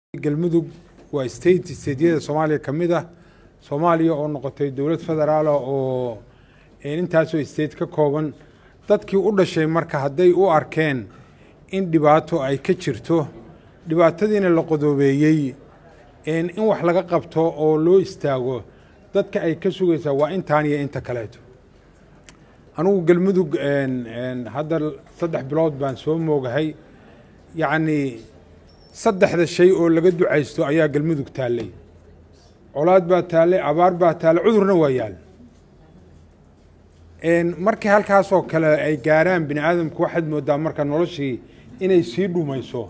galmudug waa state stateyada soomaaliya ka mid ah soomaaliya oo noqotay dowlad federaala oo intaasoo state ka kooban dadkii u dhashay marka hadday u arkeen in dhibaato ay ka jirto dhibaatadiina la qodoobeeyey in wax laga qabto oo loo istaago dadka ay ka sugaysaa waa intaan iyo inta kaleeto anugu galmudug hadda saddex bilood baan soo moogahay yacnii saddexda shay oo laga ducaysto ayaa galmudug taallay colaad baa taallay abaar baa taallay cudurna waa yaal markii halkaasoo kale ay gaaraan bini aadamku waxaad moodaa marka noloshii inay sii dhumayso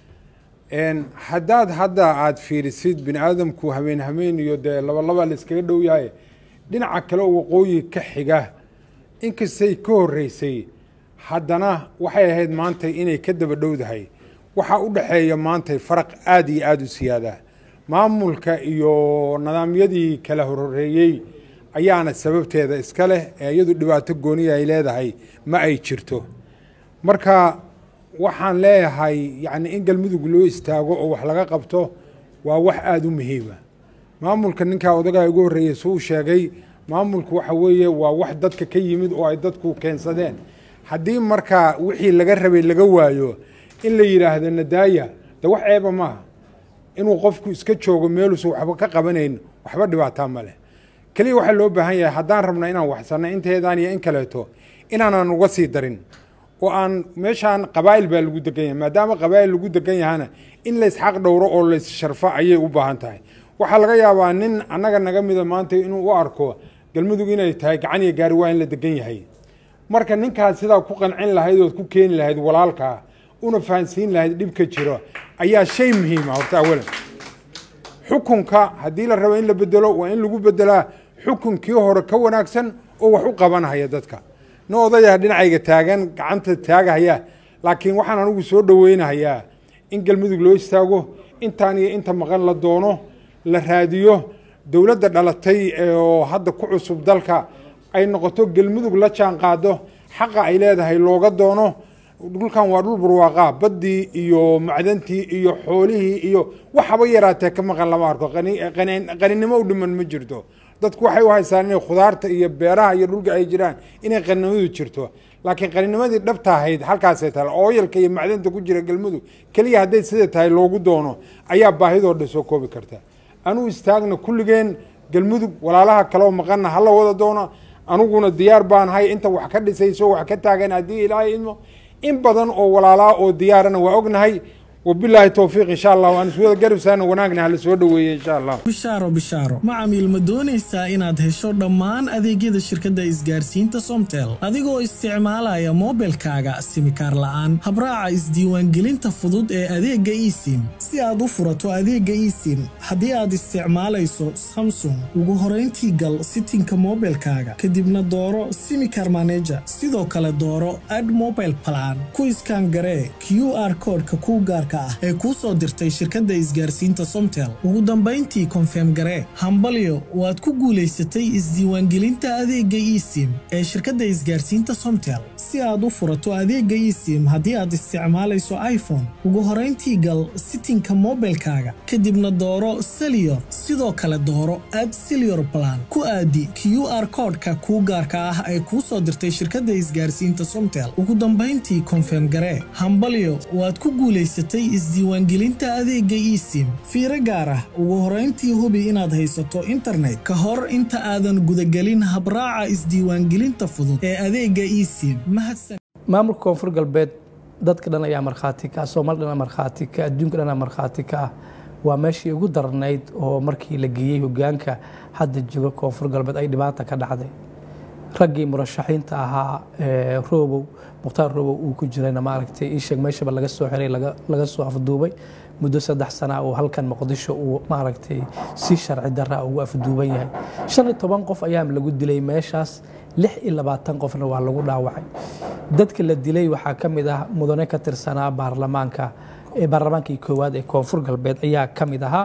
haddaad hadda aada fiirisid bini aadamku hameen hameen iyo dee labalaba la iskaga dhow yahay dhinaca kale oo waqooyi ka xiga inkastay ka horreysay haddana waxay ahayd maantay inay ka daba dhowdahay waxaa u dhexeeya maantay faraq aada iyo aada u siyaada maamulka iyo nidaamyadii kala horreeyey ayaana sababteeda iska leh ee iyadu dhibaato gooniya ay leedahay ma ay jirto marka waxaan leeyahay yacni in galmudug loo istaago oo wax laga qabto waa wax aada u muhiima maamulka ninkaa odagaa ugu horreeyey suu sheegay maamulku waxa weeye waa wax dadka ka yimid oo ay dadku keensadeen haddii marka wixii laga rabay laga waayo in la yidhaahdo nadaaya de wax ceeba maaha inuu qofku iska joogo meeluusan waxba ka qabanayn waxba dhibaataa ma leh keliya waxaa loo baahan yahay haddaan rabna inaan waxsanno inteedaan iyo in kaleeto inaanan uga sii darin oo aan meeshaan qabaa'il baa lagu degan yahay maadaama qabaa'il lagu degan yahana in laysxaq dhowro oo layssharfo ayay u baahan tahay waxaa laga yaabaa nin annaga naga mida maanta inuu u arko galmudug inay tahay gacan iyo gaari waa in la degan yahay marka ninkaas sidaa ku qancin lahayd ood ku keeni lahayd walaalkaa una fahansiin lahayd dhibka jiro ayaa shay muhiima horta awalan xukunka haddii la rabo in la bedelo waa in lagu bedelaa xukunkii hore ka wanaagsan oo wax u qabanhaya dadka nin odaya dhinacayga taagan gacanta taagahaya laakiin waxaan anigu soo dhoweynahayaa in galmudug loo istaago intaan iyo inta maqan la doono la raadiyo dowladda dhalatay oo hadda ku cusub dalka ay noqoto galmudug la jaan qaado xaqa ay leedahay looga doono dhulkan waa dhul barwaaqaa baddii iyo macdantii iyo xoolihii iyo waxaba yaraatee ka maqan lama arko qaninimo u dhiman ma jirto dadku waxay u haystaan inay khudaarta iyo beeraha iyo dhulka ay jiraan inay qaninimadu jirto laakiin qaninimadii dhabta ahayd halkaasay tahay ooyalka iyo macdanta ku jira galmudug keliya hadday sida tahay loogu doono ayaa baahidoo dhan soo koobi karta anuu istaagna kulligeen galmudug walaalaha kaleo maqanna hala wada doono aniguna diyaar baanahay inta wax ka dhisayso wax ka taagan haddii ilaahay idmo in badan oo walaalaa oo diyaarana waa ognahay wabilaahi towfiiq insha allah waan iswada garabsaana wanaagna hala soo dhoweeye insha allah bishaaro bishaaro macamiil ma doonaysaa inaad hesho dhammaan adeegyada shirkadda isgaarsiinta somtel adigoo isticmaalaya moobilkaaga simikaar la'aan habraaca isdiiwaangelinta fudud ee adeegga esim si aad u furato adeegga esim haddii aad isticmaalayso samsung ugu horayntii gal sitinka moobilkaaga kadibna dooro simikar maneja sidoo kale dooro ad mobile plan ku iskaan garee q r koodhka kuu gaarka ee kuu soo dirtay shirkadda isgaarsiinta somtel ugu dambayntii konfeem garee hambalyo waad ku guulaysatay isdiiwaangelinta adeegga esim ee shirkadda isgaarsiinta somtel si aad u furato adeegga esim haddii aad isticmaalayso iphone ugu horayntii gal sitinka moobilkaaga kadibna dooro seliyor sidoo kale dooro ad seliyor plan ku aadi q r koodhka kuu gaarka ah ee kuu soo dirtay shirkadda isgaarsiinta somtel ugu dambayntii konfeem garee hambalyo waad ku guulaysatay isdiiwaangelinta adeegga esim fiiro gaar ah ugu horayntii hubi inaad haysato internet ka hor inta aadan gudagelin habraaca isdiiwaangelinta fudud ee adeegga esim maamulka koonfur galbeed dadka dhan ayaa markhaati ka ah soomaali dhan markhaati ka adduunka dhan markhaati ka ah waa meeshii ugu darnayd oo markii la geeyey hogaanka hadda jooga koonfur galbeed ay dhibaata ka dhacday raggii murashaxiinta ahaa roobow mukhtaar roobow uu ku jirayna maaragtay ii sheeg meeshaba laga soo xiray laga soo afduubay muddo saddex sana uu halkan muqdisho uu maaragtay si sharci darra ugu afduuban yahay shan iyo toban qof ayaa lagu dilay meeshaas lix iyo labaatan qofna waa lagu dhaawacay dadka la dilay waxaa ka mid ah mudane ka tirsanaa baarlamaanka baarlamaankii koowaad ee koonfur galbeed ayaa ka mid ahaa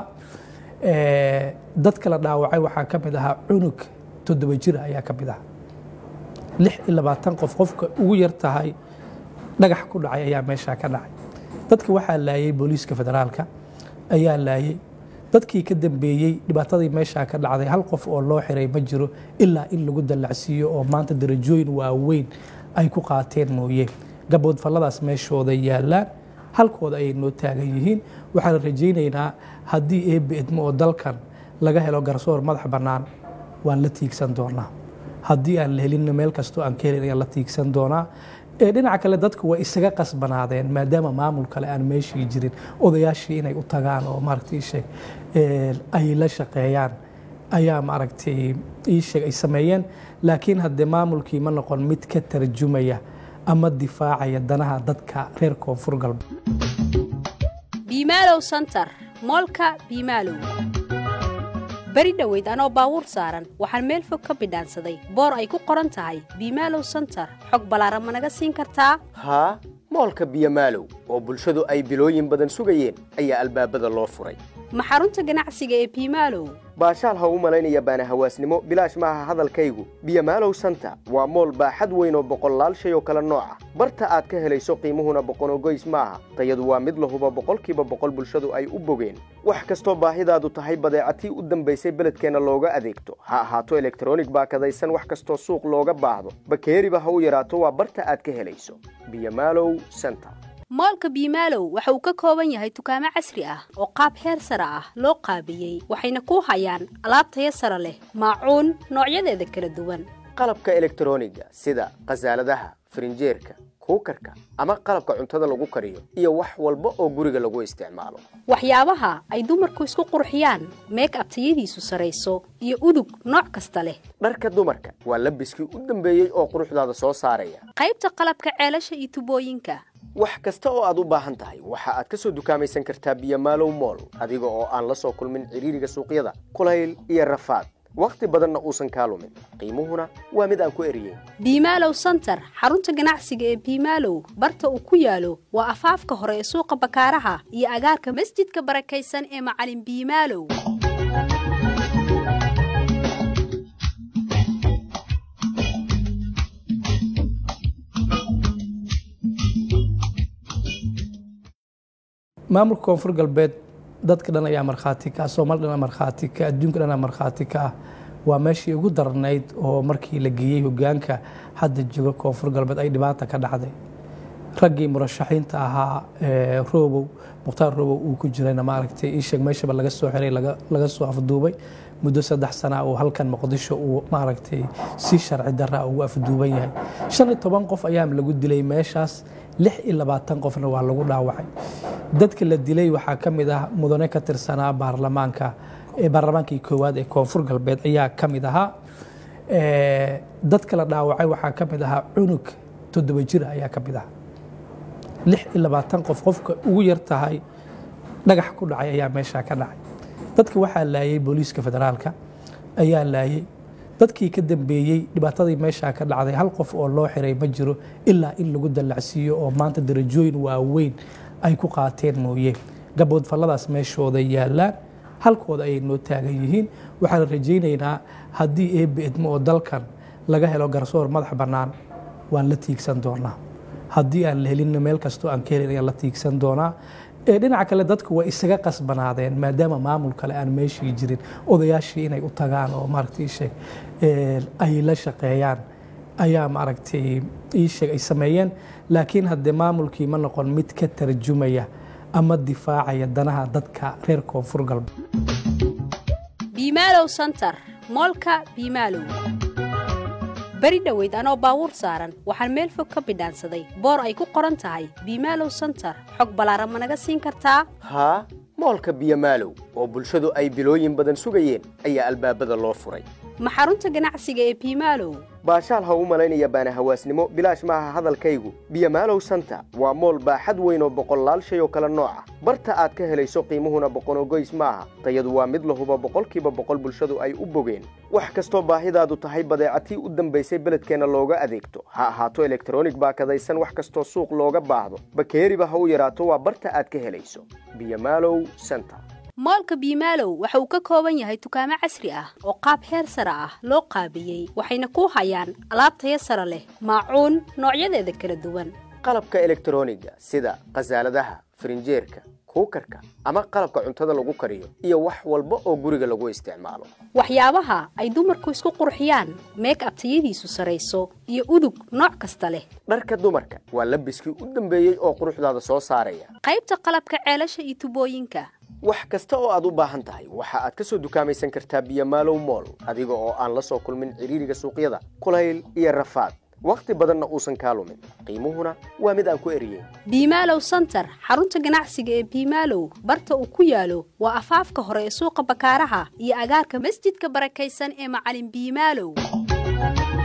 dadka la dhaawacay waxaa ka mid ahaa cunug toddoba jir ayaa ka mid ahaa lix iyo labaatan qof qofka ugu yar tahay dhagax ku dhacay ayaa meeshaa ka dhacay dadka waxaa laayay booliiska federaalka ayaa laayay dadkii ka dambeeyey dhibaatadii meeshaa ka dhacday hal qof oo loo xiray ma jiro ilaa in lagu dallacsiiyo oo maanta darajooyin waaweyn ay ku qaateen mooye gaboodfalladaas meeshooda yaallaan halkooda ayay noo taagan yihiin waxaan rajaynaynaa haddii eebbe idmo oo dalkan laga helo garsoor madax bannaan waan la tiigsan doonaa haddii aan la helinna meel kastoo aan ka helin ayaan la tiigsan doonaa ee dhinaca kale dadku way isaga qasbanaadeen maadaama maamul kale aan meeshii jirin odayaashii inay u tagaan oo maaragtay sheeg ay la shaqeeyaan ayaa maaragtay ii sheeg ay sameeyeen laakiin haddee maamulkii ma noqon mid ka tarjumaya ama difaacaya danaha dadka reer koonfur galbeed biimaalow santar moolka biimaalow beri dhoweyd anoo baabuur saaran waxaan meel fog ka bidhaansaday boor ay ku qoran tahay biimaalow santar xog ballaaran ma naga siin kartaa haa moolka biyomaalow oo bulshadu ay bilooyin badan sugayeen ayaa albaabada loo furay ma xarunta ganacsiga ee biimaalow baashaal ha u malaynaya baana hawaasnimo bilaash maaha hadalkaygu biyomaalow santa waa mool baaxad weyn oo boqollaal shay oo kale nooca barta aad ka helayso qiimuhuna boqonogoys maaha tayadu waa mid lahuba boqolkiiba boqol bulshadu ay u bogeen wax kastoo baahidaadu tahay badeecatii u dambaysay beledkeenna looga adeegto ha ahaato elektronig baakadaysan wax kastoo suuq looga baahdo bakeeriba ha u yaraato waa barta aad ka helayso biyomaalow santa moolka biimaalow waxa uu ka kooban yahay dukaamo casri ah oo qaab heer sare ah loo qaabiyey waxayna ku hayaan alaab taya sare leh maacuun noocyadeeda kala duwan qalabka elektroniga sida khasaaladaha farinjeerka kuukarka ama qalabka cuntada lagu kariyo iyo wax walba oo guriga lagu isticmaalo waxyaabaha ay dumarku isku qurxiyaan meek abtayadiisu sarayso iyo udug nooc kasta leh dharka dumarka waa labiskii u dambeeyey oo quruxdaada soo saaraya qaybta qalabka ceelasha iyo tubooyinka wax kasta oo aad u baahan tahay waxa aad ka soo dukaamaysan kartaa biyomaalow mool adiga oo aan la soo kulmin cidhiiriga suuqyada kulayl iyo rafaad wakhti badanna uusan kaa lumin qiimuhuna waa mid aan ku eriyeyn biimaalow santar xarunta ganacsiga ee biimaalow barta uu ku yaalo waa afaafka hore ee suuqa bakaaraha iyo agaarka masjidka barakaysan ee macalin biimaalow maamulka koonfur galbeed dadka dhan ayaa markhaati ka ah soomaali dhan markhaati ka adduunka dhan markhaati ka ah waa meeshii ugu darnayd oo markii la geeyey hogaanka hadda jooga koonfur galbeed ay dhibaata ka dhacday raggii murashaxiinta ahaa roobow mukhtaar roobow uu ku jirayna maaragtay iisheeg meeshaba laga soo xiray laga soo afduubay muddo saddex sana uu halkan muqdisho uu maaragtay si sharci darra ugu afduuban yahay shan iyo toban qof ayaa lagu dilay meeshaas lix iyo labaatan qofna waa lagu dhaawacay dadka la dilay waxaa ka mid ah mudane ka tirsanaa baarlamaanka baarlamaankii koowaad ee koonfur galbeed ayaa ka mid ahaa dadka la dhaawacay waxaa ka mid ahaa cunug toddoba jir ayaa ka mid ah lix iyo labaatan qof qofka ugu yar tahay dhagax ku dhacay ayaa meeshaa ka dhacay dadka waxaa laayay booliiska federaalka ayaa laayay dadkii ka dambeeyey dhibaatadii meeshaa ka dhacday hal qof oo loo xiray ma jiro ilaa in lagu dallacsiiyo oo maanta darajooyin waaweyn ay ku qaateen mooye gaboodfalladaas meeshooda yaallaan halkooda ayay noo taagan yihiin waxaan rajaynaynaa haddii eebbe idmo oo dalkan laga helo garsoor madax bannaan waan la tiigsan doonaa haddii aan la helinna meel kastoo aan ka helin ayaan la tiigsan doonaa ee dhinaca kale dadku way isaga qasbanaadeen maadaama maamul kale aan meeshii jirin odayaashii inay u tagaan oo maaragtay sheeg ay la shaqeeyaan ayaa maaragtay ii sheeg ay sameeyeen laakiin haddee maamulkii ma noqon mid ka tarjumaya ama difaacaya danaha dadka reer koonfur galbeed biimaalow santar moolka biimaalow beri dhoweyd anoo baabuur saaran waxaan meel fog ka bidhaansaday boor ay ku qoran tahay biimaalow santar xog ballaaran ma naga siin kartaa haa moolka biyomaalow oo bulshadu ay bilooyin badan sugayeen ayaa albaabada loo furay ma xarunta ganacsiga ee biimaalow baashaal ha u malaynaya baana hawaasnimo bilaash maaha hadalkaygu biyomaalow santa waa mool baaxad weyn oo boqollaal shay oo kale nooca barta aad ka helayso qiimuhuna boqonogoys maaha tayadu waa mid lahuba boqolkiiba boqol bulshadu ay u bogeen wax kastoo baahidaadu tahay badeecatii u dambaysay beledkeenna looga adeegto ha ahaato elektronig baakadaysan wax kastoo suuq looga baahdo bakeeriba ha u yaraato waa barta aad ka helayso biyomaalow santa moolka biimaalow waxa uu ka kooban yahay dukaamo casri ah oo qaab heer sare ah loo qaabiyey waxayna ku hayaan alaab taya sare leh maacuun noocyadeeda kala duwan qalabka elektroniga sida khasaaladaha farinjeerka kuukarka ama qalabka cuntada lagu kariyo iyo wax walba oo guriga lagu isticmaalo waxyaabaha ay dumarku isku qurxiyaan meek ab tayadiisu sarayso iyo udug nooc kasta leh dharka dumarka waa labiskii u dambeeyey oo quruxdaada soo saaraya qaybta qalabka ceelasha iyo tubooyinka wax kasta oo aad u baahan tahay waxa aad ka soo dukaamaysan kartaa biyomaalow mool adiga oo aan la soo kulmin ciriiriga suuqyada kulayl iyo rafaad wakhti badanna uusan kaa lumin qiimuhuna waa mid aan ku eriyeyn biimaalow santar xarunta ganacsiga ee biimaalow barta uu ku yaalo waa afaafka hore ee suuqa bakaaraha iyo agaarka masjidka barakaysan ee macalin biimaalow